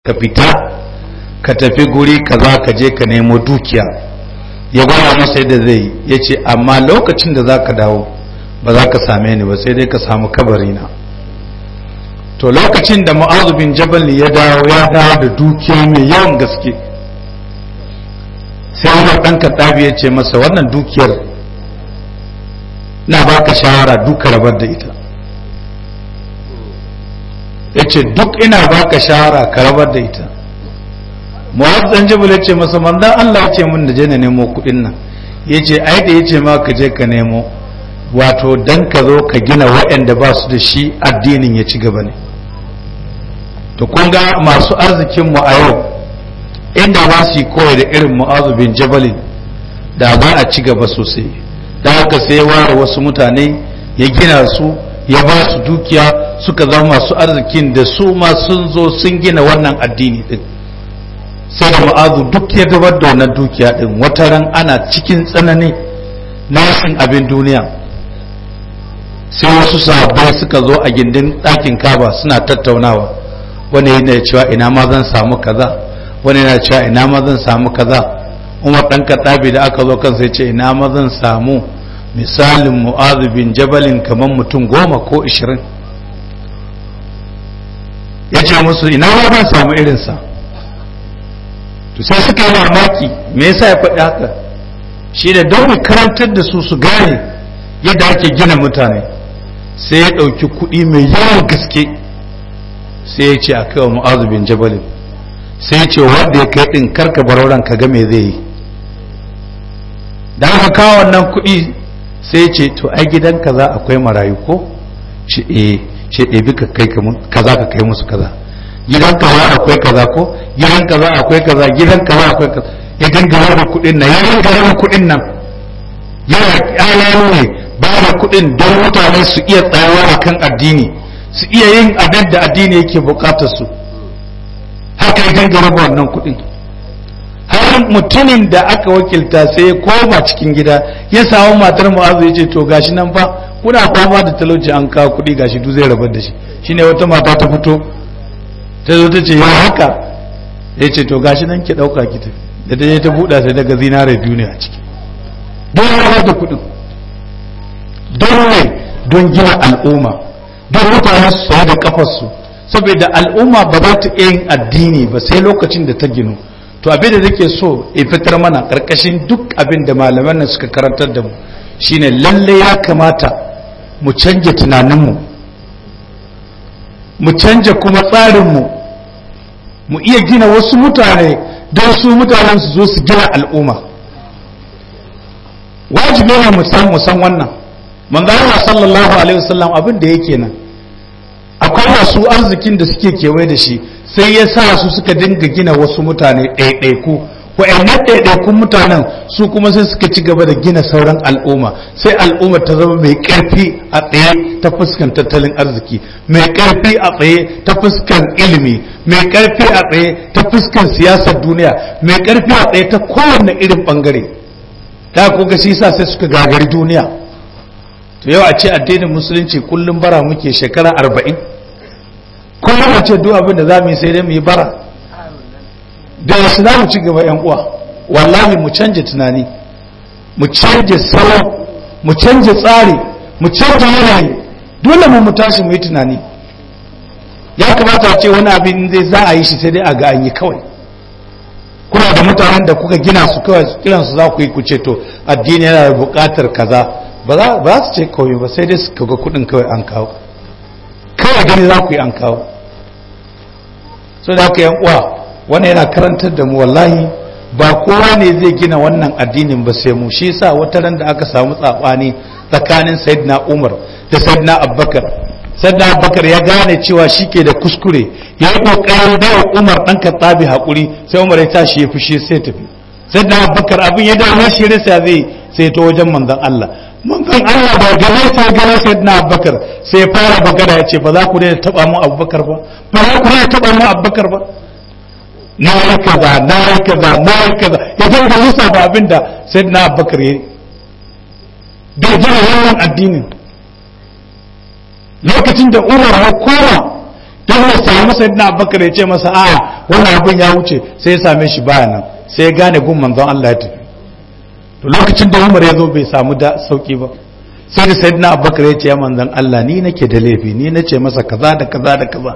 ka fita ka tafi guri kaza ka je ka nemo dukiya ya gwada masa yadda zai ya ce amma lokacin da za ka dawo ba za ka same ni ba sai dai ka samu kabarina to lokacin da mu'azu bin jabal ya dawo ya dawo da dukiya mai yawan gaske sai umar ɗan kaɗabi ya ce masa wannan dukiyar na baka shawara duka rabar da ita ya ce duk ina baka shawara ka rabar da ita mu'az dan jabal ya ce masa manzon Allah ya ce min da je na nemo kuɗin nan ya ce ai da ya ce ma ka je ka nemo wato dan ka zo ka gina waɗanda ba su da shi addinin ya ci gaba ne to kun ga masu arzikin mu a yau inda ba su yi koyi da irin mu'azu bin jabalin da za a ci gaba sosai da haka sai ya ware wasu mutane ya gina su ya ba su dukiya suka zama masu arzikin da su ma sun zo sun gina wannan addini din sai da ma'azu duk ya gabar da wannan dukiya din wata ran ana cikin tsanani na yasin abin duniya sai wasu sahabbai suka zo a gindin ɗakin kaba suna tattaunawa wani yana cewa ina ma zan samu kaza wani yana cewa ina ma zan samu kaza umar ɗan kaɗabi da aka zo kansa ya ce ina ma zan samu misalin mu'azu bin jabalin kamar mutum goma ko ishirin ya ce musu ina ma ban samu irinsa to sai suka yi mamaki me yasa ya faɗi haka shi da don mu karantar da su su gane yadda ake gina mutane sai ya ɗauki kuɗi mai yawan gaske sai ya ce a kai wa mu'azu bin jabalin sai ya ce wanda ya kai ɗin karka bar ka ga me zai yi da aka kawo wannan kuɗi sai ya ce to ai gidan kaza akwai marayu ko ce eh ce ɗebi ka kai kaza ka kai musu kaza gidan kaza akwai kaza ko gidan kaza akwai kaza gidan kaza akwai kaza ya dinga raba kuɗin nan ya dinga raba kuɗin nan yana ƙyalayo ne ba da kuɗin don mutane su iya tsayawa a kan addini su iya yin abin da addini yake buƙatar su haka ya dinga raba wannan kuɗin har mutumin da aka wakilta sai ya koma cikin gida ya samu matar mu'azu ya ce to gashi nan fa kuna fama da talauci an kawo kuɗi gashi duk zai rabar da shi shine wata mata ta fito ta zo ta ce ya haka ya ce to gashi nan ki ɗauka ki tafi da ta je ta buɗa sai daga zinare biyu ne a ciki don rabar da kuɗin don ne don gina al'umma don mutane su tsaye da kafarsu saboda al'umma ba za ta iya yin addini ba sai lokacin da ta ginu to abin da nake so in fitar mana karkashin duk abin da malaman nan suka karantar da mu shine lalle ya kamata mu canja tunaninmu mu canja kuma tsarinmu mu iya gina wasu mutane don su mutanen su zo su gina al'umma wajibi ne mu san mu san wannan manzo Allah sallallahu alaihi wasallam abin da yake nan akwai masu arzikin da suke kewaye da shi sai ya sa su suka dinga gina wasu mutane ɗaiɗaiku wa'annan ɗaiɗaikun mutanen su kuma sai suka ci gaba da gina sauran al'umma sai al'umma ta zama mai ƙarfi a tsaye ta fuskan tattalin arziki mai ƙarfi a tsaye ta fuskan ilimi mai ƙarfi a tsaye ta fuskan siyasar duniya mai ƙarfi a tsaye ta kowane irin ɓangare ta kuga shi sa sai suka gagari duniya to yau a ce addinin musulunci kullum bara muke shekara arba'in kullum a ce duk abin da za mu yi sai dai mu yi bara da wasu za mu ci gaba yan uwa wallahi mu canja tunani mu canja salo mu canja tsari mu canja yanayi dole mu mu tashi mu yi tunani ya kamata a ce wani abin zai za a yi shi sai dai a ga an yi kawai kuna da mutanen da kuka gina su kawai kiran su za ku yi ku ce to addini yana da buƙatar kaza ba za su ce kawai ba sai dai su kaga kuɗin kawai an kawo kawai gani za ku yi an kawo so da haka yan uwa wannan yana karantar da mu wallahi ba kowa ne zai gina wannan addinin ba sai mu shi yasa wata ran da aka samu tsabani tsakanin sayyidina Umar da sayyidina Abubakar sayyidina Abubakar ya gane cewa shike da kuskure ya yi kokarin da Umar dan Khattabi hakuri sai Umar ya tashi ya fushi sai tafi sayyidina Abubakar abin ya dawo shi rasa zai sai ta wajen manzon Allah manzon Allah ba gane sai gane sayyidina Abubakar sai fara bagara ya ce ba za ku daina taba mu Abubakar ba ba za ku daina taba mu Abubakar ba na yi kaza na yi kaza na yi kaza ya dinga lissafa abin da sai na abubakar ya bai gina wannan addinin lokacin da umar ya koma don ya samu sayyidina abubakar ya ce masa a wannan abin ya wuce sai ya same shi baya nan sai ya gane gun manzon Allah ya tafi to lokacin da Umar ya zo bai samu da sauki ba sai da sayyidina abubakar ya ce ya manzon Allah ni nake da laifi ni nace masa kaza da kaza da kaza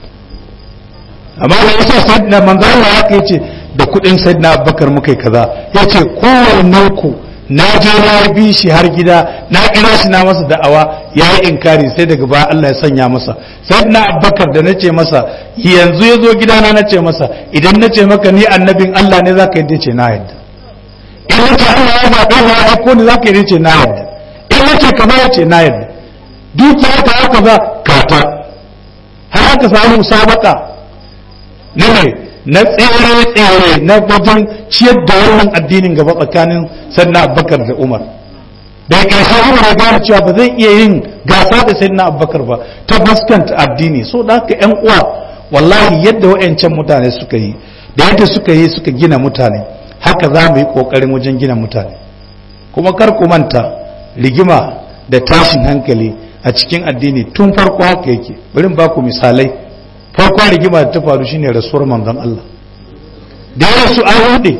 amma da yasa sayyidina manzon Allah haka yace da kudin sayyidina abubakar muka yi kaza yace kowanne ku na je na bi shi har gida na kira shi na masa da'awa ya yi inkari sai daga baya Allah ya sanya masa sai na abbakar da na ce masa yanzu ya zo gidana na ce masa idan na ce maka ni annabin Allah ne za ka yi ce na yadda in na ce Allah ya zaɓe ya aiko ni za ka yi ce na yadda in na ce kama ya ce na yadda dukiya ta haka za kata har aka samu musabaka na mai na tsere-tsere na wajen ciyar da wannan addinin gaba tsakanin sannan abubakar da umar da ya ƙarshe umar ya gane cewa ba zai iya yin gasa da sannan abubakar ba ta fuskanta addini so da haka yan uwa wallahi yadda wa'yancan mutane suka yi da yadda suka yi suka gina mutane haka za mu yi ƙoƙarin wajen gina mutane kuma kar ku manta rigima da tashin hankali a cikin addini tun farko haka yake bari ba ku misalai farkon rigima da ta faru shine rasuwar manzon Allah da ya rasu an rude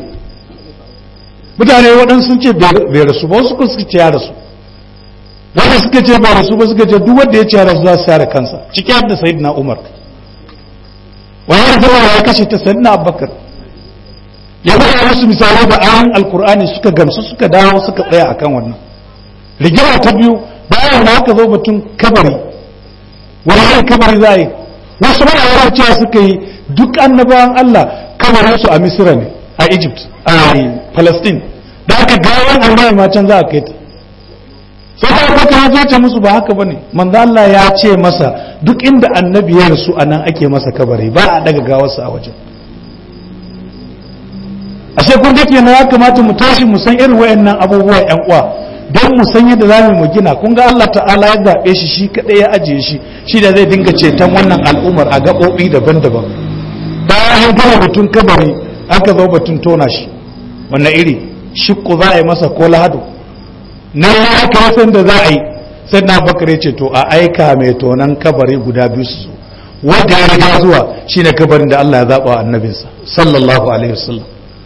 mutane waɗansu sun ce bai rasu ba wasu suka ce ya rasu wanda suka ce ba rasu ba suka ce duk wanda ya ce ya rasu za su yare kansa ciki har da sayyidina Umar wani da ya kashe ta sayyidina Abubakar ya faɗa musu misalai da ayan alkur'ani suka gamsu suka dawo suka tsaya akan wannan rigima ta biyu bayan da aka zo batun kabari wani kabari za a yi wasu ma'aikata cewa suka yi duk annabawan Allah kamarin su a Misira ne a Egypt a Palestine da aka gawan annabi ma can za a kai ta sai ta kwata ya ce musu ba haka bane manzo Allah ya ce masa duk inda annabi ya rasu anan ake masa kabari ba a daga gawarsa a wajen ashe kun ga kenan ya kamata mu tashi mu san irin wayannan abubuwa yan uwa don mu san yadda za mu gina kun ga Allah ta'ala ya zaɓe shi shi kaɗai ya ajiye shi shi da zai dinga ceton wannan al'ummar a gaɓoɓi daban-daban bayan an gama batun kabari aka zo batun tona shi wanne iri shikku za a yi masa ko lahadu na ya aka san da za a yi sai na bakar ya ce to a aika mai tonan kabari guda biyu su zo wanda ya riga zuwa shine kabarin da Allah ya zaɓa annabinsa sallallahu alaihi wasallam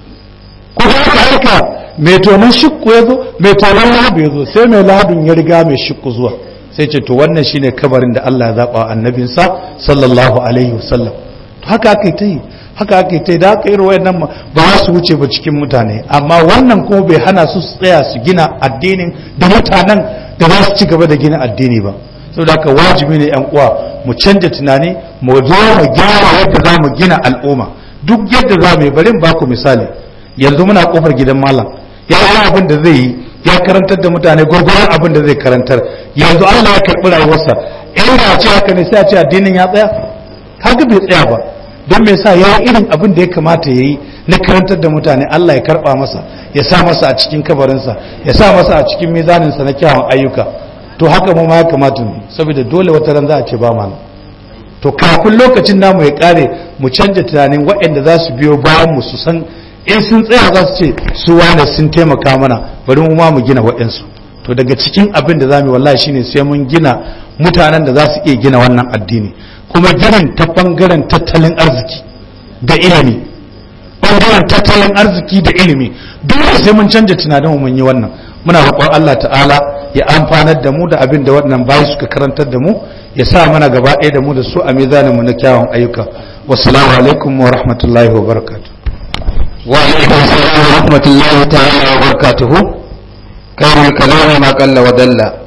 ko aka aika mai tonon shikku ya zo mai tonon lahadu ya zo sai mai lahadun ya riga mai shikku zuwa sai ce to wannan shine kabarin da Allah ya zaba annabinsa sallallahu alaihi wasallam to haka aka ta yi haka aka ta yi da aka irin wayannan ba su wuce ba cikin mutane amma wannan kuma bai hana su tsaya su gina addinin da mutanen da za su ci gaba da gina addini ba saboda haka wajibi ne yan uwa mu canja tunani mu zo mu gyara yadda za mu gina al'umma duk yadda za mu yi bari ba ku misali yanzu muna kofar gidan malam ya yi abin da zai yi ya karantar da mutane gwargwaron abin da zai karantar yanzu Allah ya karɓi rayuwarsa in da ce haka ne sai a ce addinin ya tsaya haka bai tsaya ba don me sa ya irin abin da ya kamata ya yi na karantar da mutane Allah ya karɓa masa ya sa masa a cikin kabarinsa ya sa masa a cikin mizaninsa na kyawun ayyuka to haka mu ma ya kamata mu saboda dole wata ran za a ce ba mana to kafin lokacin namu ya kare mu canja tunanin waɗanda za su biyo bayan mu su san in sun tsaya za su ce su wane sun taimaka mana bari mu ma mu gina waɗansu to daga cikin abin da za mu yi wallahi shine sai mun gina mutanen da za su iya gina wannan addini kuma ginin ta bangaren tattalin arziki da ilimi bangaren tattalin arziki da ilimi dole sai mun canja tunanin mu mun yi wannan muna roƙon Allah ta'ala ya amfanar da mu da abin da waɗannan bayi suka karantar da mu ya sa mana gaba ɗaya da mu da su a mizanin mu na kyawun ayyuka wassalamu alaikum wa rahmatullahi wa barakatuh وعليكم السلام ورحمة الله تعالى وبركاته خير الكلام ما قل ودل